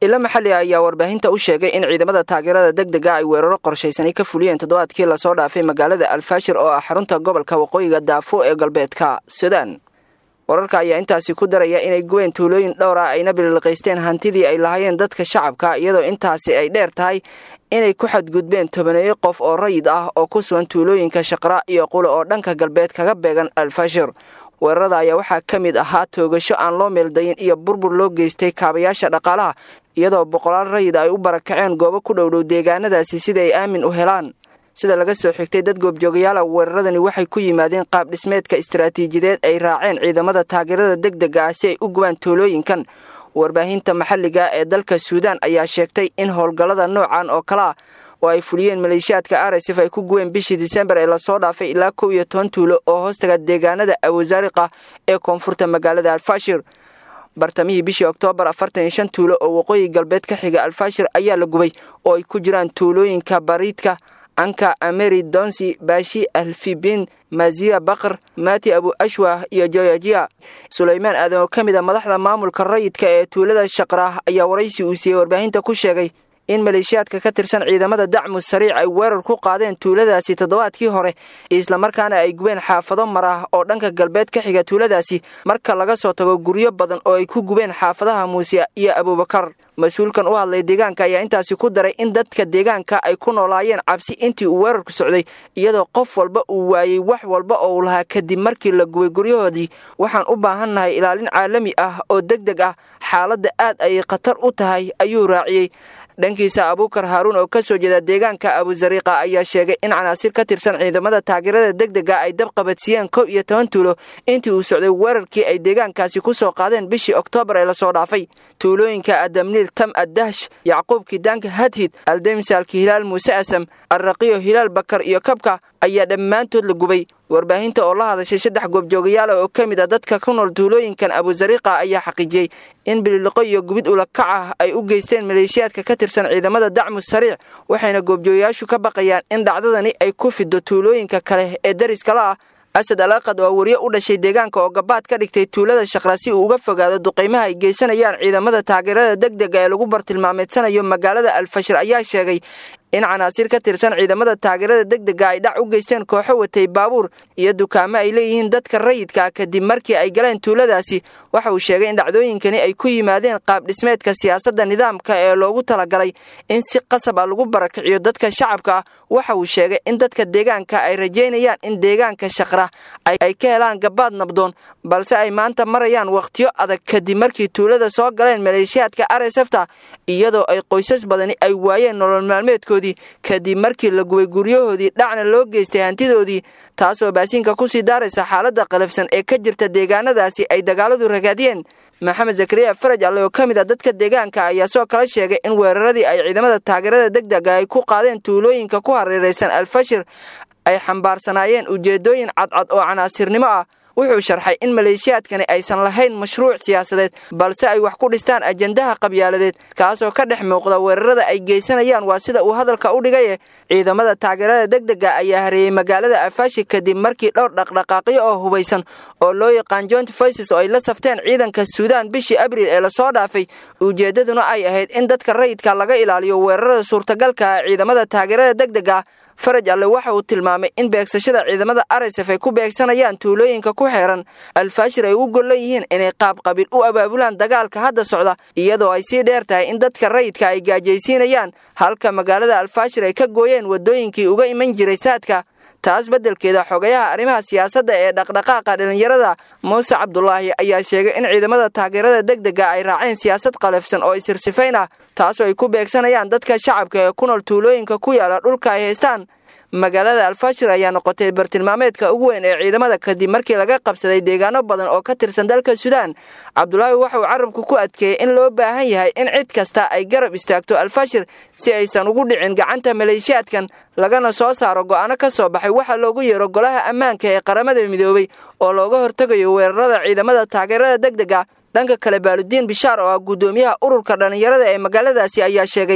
ilo maxalli ayaa warbaahinta u sheegay in ciidamada taageerada degdega ay weeraro qorshaysanay ka fuliyeen toddobaadkii lasoo dhaafay magaalada alfaashir oo ah xarunta gobolka waqooyiga daafo ee galbeedka suudaan wararka ayaa intaasi ku daraya inay guween tuulooyin dhowr ah ayna bililqaysteen hantidii ay lahaayeen dadka shacabka iyadoo intaasi ay dheer tahay inay ku xadgudbeen tobaneeyo qof oo rayid ah oo ku sugan tuulooyinka shaqra iyo qule oo dhanka galbeed kaga beegan alfashir weerarada ayaa waxaa ka mid ahaa toogasho aan loo meeldayin iyo burbur loo geystay kaabayaasha dhaqaalaha iyadoo boqolaal rayid ay u barakaceen goobo ku dhowdhow deegaanadaasi sida ay aamin u helaan sida laga soo xigtay dad goobjoogayaala weeraradani waxay ku yimaadeen qaab dhismeedka istaraatiijiyadeed ay raaceen ciidamada taageerada degdega ah si ay u gubaan tuulooyinkan warbaahinta maxalliga ee dalka suudaan ayaa sheegtay in howlgallada noocan oo kale ah oo ay fuliyeen maleeshiyaadka arsif ay ku guween bishii disembar ee lasoo dhaafay ilaa kow iyo toban tuulo oo hoostaga deegaanada awasaariqa ee koonfurta magaalada alfashir bartamihii bishii oktoobar afartan iyo shan tuulo oo waqooyi galbeed ka xiga alfashir ayaa la gubay oo ay ku jiraan tuulooyinka bariidka anka ameri donsi baashi alfibin maziya bakr mati abu ashwah iyo joyajiya sulaymaan aadan oo ka mid a madaxda maamulka rayidka ee tuulada shaqraah ayaa waraysi uu siiyey warbaahinta ku sheegay in maleeshiyaadka ka tirsan ciidamada dacmu sariic ay weerar ku qaadeen tuuladaasi toddobaadkii hore islamarkaana ay gubeen xaafado mar ah oo dhanka galbeed ka xiga tuuladaasi marka laga soo tago guryo badan oo ay ku gubeen xaafadaha muusiya iyo abuubakar mas-uulkan u hadlay deegaanka ayaa intaasi ku daray in dadka deegaanka ay ku noolaayeen cabsi intii uu weerarku socday iyadoo qof walba uu waayey wax walba oo uu lahaa kadib markii la gubay guryahoodii waxaan u baahannahay ilaalin caalami ah oo deg deg ah xaaladda aad ayay khatar u tahay ayuu raaciyey dhankiisa abuukar haaruun oo ka soo jeeda deegaanka abusariiqa ayaa sheegay in canaasir ka tirsan ciidamada taageerada degdega ay dab qabadsiiyeen kow iyo toban tuulo intii uu socday weerarkii ay deegaankaasi ku soo qaadeen bishii oktoobar ee lasoo dhaafay tuulooyinka adamniil tam addahsh yacquub kidaanka hadhid aldemsaalki hilaal muuse asam arraqiyo hilaal bakar iyo kabka ayaa dhammaantood la gubay warbaahinta oo la hadashay saddex goobjoogayaala oo ka mid a dadka ku nool tuulooyinkan abusariiqa ayaa xaqiijiyey in bililiqo iyo gubid ulakac ah ay u geysteen maleeshiyaadka ka tirsan ciidamada dacmu sariic waxayna goobjoogayaashu ka baqayaan in dhacdadani ay ku fido tuulooyinka kale ee dariskala ah asad alaaqad waa wariye u dhashay deegaanka oo gabaad ka dhigtay tuulada shaqra si uu uga fogaado duqaymaha ay geysanayaan ciidamada taageerada degdega ee lagu bartilmaameedsanayo magaalada alfashir ayaa sheegay in canaasir ka tirsan ciidamada taageerada degdega ay dhac u geysteen kooxo watay baabuur iyo dukaamo ay leeyihiin dadka rayidka kadib markii ay galeen tuuladaasi waxa uu sheegay in dhacdooyinkani ay ku yimaadeen qaab dhismeedka siyaasadda nidaamka ee loogu talagalay in si qasab ah lagu barakiciyo dadka shacabka ah waxa uu sheegay in dadka deegaanka ay rajaynayaan in deegaanka shaqra ay ka helaan gabaad nabdoon balse ay maanta marayaan wakhtiyo adag kadib markii tuulada soo galeen maleeshiyaadka arsefta iyadoo ay qoysas badani ay waayeen nolol maalmeedkoodii kadib markii la gubay guryahoodii dhacna loo geystay hantidoodii taasoo baasiinka kusii daaraysa xaaladda qalafsan ee ka jirta deegaanadaasi ay dagaaladu ragaadiyeen maxamed zakariya faraj alle oo ka mid a dadka deegaanka ayaa soo kala sheegay in weeraradii ay ciidamada taageerada degdega ay ku qaadeen tuulooyinka ku hareeraysan alfashir ay xambaarsanaayeen ujeeddooyin cadcad oo canaasirnimo ah wuxuu sharxay in maleeshiyaadkani aysan lahayn mashruuc siyaasadeed balse ay wax ku dhistaan ajendaha qabyaaladeed kaasoo ka dhex muuqda weerarada ay geysanayaan waa sida uu hadalka u dhigaye ciidamada taageerada degdega ayaa hareeyey magaalada alfashi kadib markii dhowr dhaqdhaqaaqyo oo hubaysan oo loo yaqaan joint voices oo ay la safteen ciidanka suudaan bishii abriil ee lasoo dhaafay ujeeddaduna ay ahayd in dadka rayidka laga ilaaliyo weerarada suurtagalka ah ciidamada taageerada degdega faraj alle waxa uu tilmaamay in beegsashada ciidamada arsf ay ku beegsanayaan tuulooyinka ku xeeran alfaashir ay u gollan yihiin inay qaabqabiil u abaabulaan dagaalka hadda socda iyadoo ay sii dheer tahay in dadka rayidka ay gaajaysiinayaan halka magaalada alfaashir ay ka gooyeen waddooyinkii uga iman jiray saadka taas beddelkeeda xogayaha arrimaha siyaasadda ee dhaqdhaqaaqa dhallinyarada muuse cabdulaahi ayaa sheegay in ciidamada taageerada degdega ay raaceen siyaasad qalafsan oo isirsifayn ah taasoo ay ku beegsanayaan dadka shacabka ee ku nool tuulooyinka ku yaala dhulka ay haystaan magaalada alfashir ayaa noqotay bartilmaameedka ugu weyn ee ciidamada kadib markii laga qabsaday deegaano badan oo ka tirsan dalka suudaan cabdulaahi waxa uu carabku ku adkeeyey in loo baahan yahay in cid kasta ay garab istaagto alfashir si aysan ugu dhicin gacanta maleeshiyaadkan lagana soo saaro go'aano ka soo baxay waxa loogu yeero golaha ammaanka ee qaramada midoobay oo looga hortegayo weerarada ciidamada taageerada degdega dhanka kale baaludiin bishaar oo ah guddoomiyaha ururka dhallinyarada ee magaaladaasi ayaa sheegay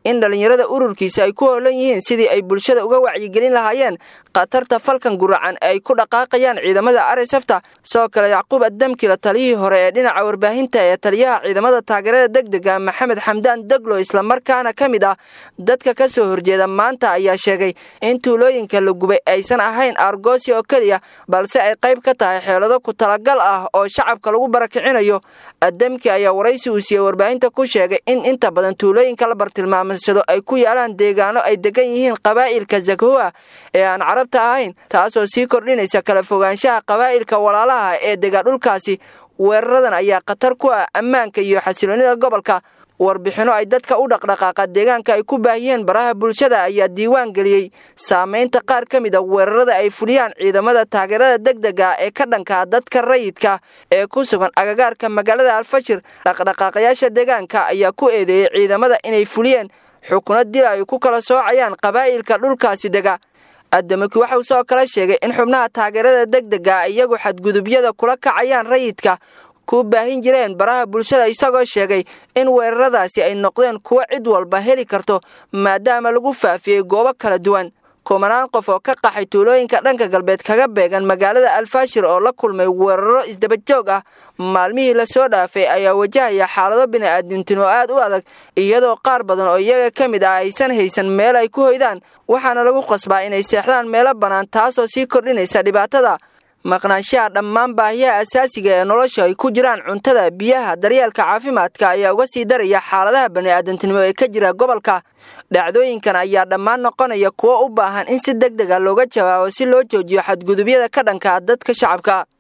in dhallinyarada ururkiisa ay ku hoolan yihiin sidii ay bulshada uga wacyigelin lahaayeen khatarta falkan guracan ay ku dhaqaaqayaan ciidamada arsafta sidoo kale yacquub addamkila taliyihii hore ee dhinaca warbaahinta ee taliyaha ciidamada taageerada degdega maxamed xamdaan deglo islamarkaana ka mid ah dadka ka soo horjeeda maanta ayaa sheegay in tuulooyinka la gubay aysan ahayn argoosi oo keliya balse ay qayb ka tahay xeelado ku talagal ah oo shacabka lagu barakicinayo addamki ayaa waraysi uu siiyey warbaahinta ku sheegay in inta badan tuulooyinka la bartilmaamsado ay ku yaalaan deegaano ay degan yihiin qabaa'ilka zakhoa ee aan carabta ahayn taasoo sii kordhinaysa kala fogaanshaha qabaa'ilka walaalaha ee dega dhulkaasi weeraradan ayaa khatar ku ah ammaanka iyo xasiloonnida gobolka warbixinno ay dadka u dhaqdhaqaaqa deegaanka ay ku baahiyeen baraha bulshada ayaa diiwaan geliyey saamaynta qaar ka mid a weerarada ay fuliyaan ciidamada taageerada degdega ee ka dhanka dadka rayidka ee ku sugan agagaarka magaalada alfashir dhaqdhaqaaqayaasha deegaanka ayaa ku eedeeyey ciidamada inay fuliyeen xukuno dil ay ku kala soocayaan qabaa'ilka dhulkaasi dega adamaki waxauu sidoo kale sheegay in xubnaha taageerada degdega iyagu xadgudubyada kula kacayaan rayidka ku baahin jireen baraha bulshada isagoo sheegay in weeraradaasi ay noqdeen kuwo cid walba heli karto maadaama lagu faafiyey goobo kala duwan kumanaan qof oo ka qaxay tuulooyinka dhanka galbeed kaga beegan magaalada alfashir oo la kulmay weeraro isdabajoog ah maalmihii lasoo dhaafay ayaa wajahaya xaalado bini'aadintinimo aad u adag iyadoo qaar badan oo iyaga ka mid ah aysan haysan meel ay ku hoydaan waxaana lagu qasbaa inay seexdaan meelo bannaan taasoo sii kordhinaysa dhibaatada maqnaanshaha dhammaan baahiyaha asaasiga ee nolosha ay ku jiraan cuntada biyaha daryeelka caafimaadka ayaa uga sii daraya xaaladaha bani'aadantinimo ee ka jira gobolka dhacdooyinkan ayaa dhammaan noqonaya kuwo u baahan in si deg dega looga jawaabo si loo joojiyo xadgudubyada ka dhanka dadka shacabka